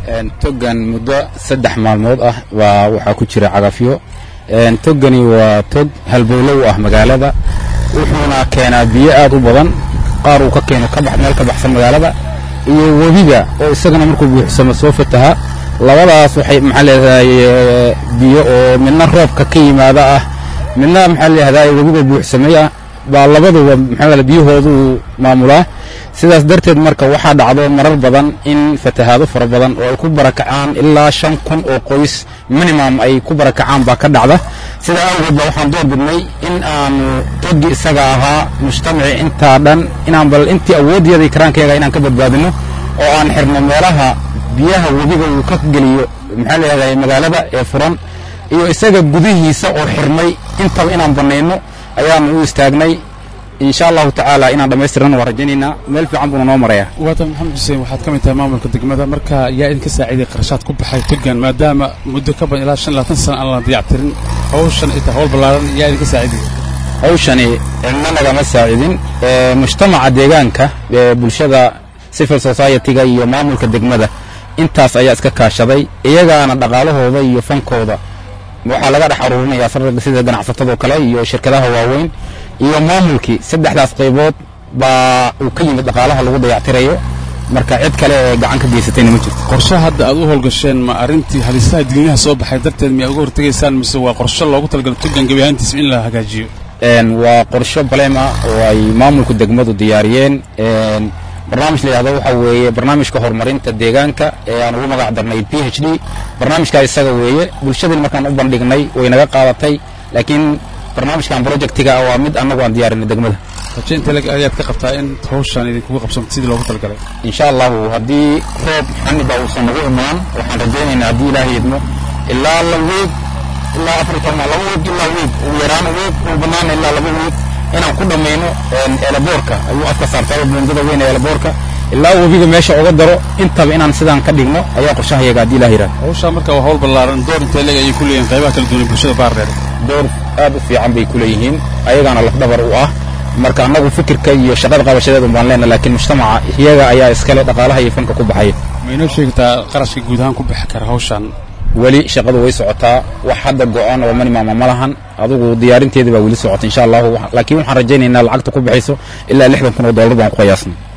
togan muddo saddex maalmood ah baa waxaa ku jira cagafyo togani waa tog halbowlow ah magaalada wuxuuna keenaa biyo aad u badan qaar uu ka keeno meel ka baxsan magaalada iyo webiga oo isagana markuu buuxsamo soo fataha labadaas waxay maxaa leedahay biyo oo midna roobka ka yimaada ah midna maxaa leedahay webiga buuxsamay ah baa labaduba maxaa biyahoodu maamulaa sidaas darteed marka waxaa dhacdo marar badan in fatahaado fara badan oo ay ku barakacaan ilaa shan kun oo qoys minimum ay ku barakacaan baa ka dhacda sidaa awgeed ba waxaan door bidnay in aanu togi isaga ahaa mujtamaci intaa dhan inaan bal intii awooddeeda karaankeega inaan ka badbaadino oo aan xirno meelaha biyaha webiga uu ka geliyo maxaa leedahay magaalada ee furan iyo isaga gudihiisa oo xirmay intaba inaan bannayno ayaanu u istaagnay insha allahu tacaala inaan dhammaystirana waan rajaynaynaa meel fiican buuna noo maraya waatan maxamed xuseen waxaad ka mid tahay maamulka degmada marka yaa idinka saaciiday qarashaad ku baxay togan maadaama muddo ka badan ilaa shan labaatan sana aan la dayactirin hawshan ay tahay hawl ballaaran yaa idinka saaciiday hawshani cidna nagama saacidin mujtamaca deegaanka ee bulshada civil society-ga iyo maamulka degmada intaas ayaa iska kaashaday iyagaana dhaqaalahooda iyo fankooda waxaa laga dhex aruurinayaa sida ganacsatadoo kale iyo shirkadaha waaweyn iyo maamulkii saddexdaas qaybood baa uu ka yimid dhaqaalaha lagu dayactirayo marka cid kale ee gacan ka geysatayna ma jirto qorshe hadda aad u howlgasheen ma arrintii halisaha digniinaha soo baxay darteed miyaa uga hortegaysaan mise waa qorshe loogu talagalo togan gebi ahaantiisa in la hagaajiyo waa qorsho baleem ah oo ay maamulka degmadu diyaariyeen barnaamij la yidhahdo waxaa weeye barnaamijka horumarinta deegaanka ee aan ugu magac darnay p h d barnaamijkaa isaga weeye bulshadii markaan u bandhignay way naga qaadatay laakiin barnaamijkan projectiga waa mid annagu aan diyaarinay degmada raje intee lag ayaad ka qabtaa in hawshan idinkugu qabsanto sidii loogu talagalay insha allahu haddii roob xaniba uusan nagu imaan waxaan rajaynaynaa haddii ilaahay idmo ilaa la weeg ilaa afar toban laba weeg ilaa weeg ugu yaraan weeg ugu banaana ilaa laba weeg inaan ku dhammayno eelaboorka ayuu afka saartay buundada weyn ee eelaboorka ilaa webiga meesha uga daro intaba inaan sidaan ka dhigno ayaa qorshahayaga haddii ilaah yidhahdo hawshaa marka waa hawl ballaaran door intee leg ayay ku leeyihin qaybaha kala duwan ee bulshada baardheer door aad u fiican bay ku leeyihiin ayagaana lafdhabar u ah marka annagu fikirka iyo shaqada qabashadeedu baan leenahay laakiin mujtamaca iyaga ayaa iskale dhaqaalaha iyo fanka ku baxaya ma inoo sheegtaa qarashka guud ahaan ku bixi kara hawshan weli shaqadu way socotaa wax hadda go-aan oo manimaama ma lahan adugu diyaarinteedii baa weli socota insha allahu laakiin waxaan rajaynaynaa lacagta ku baxayso ilaa lixdan kun oo dollar baan ku qiyaasnay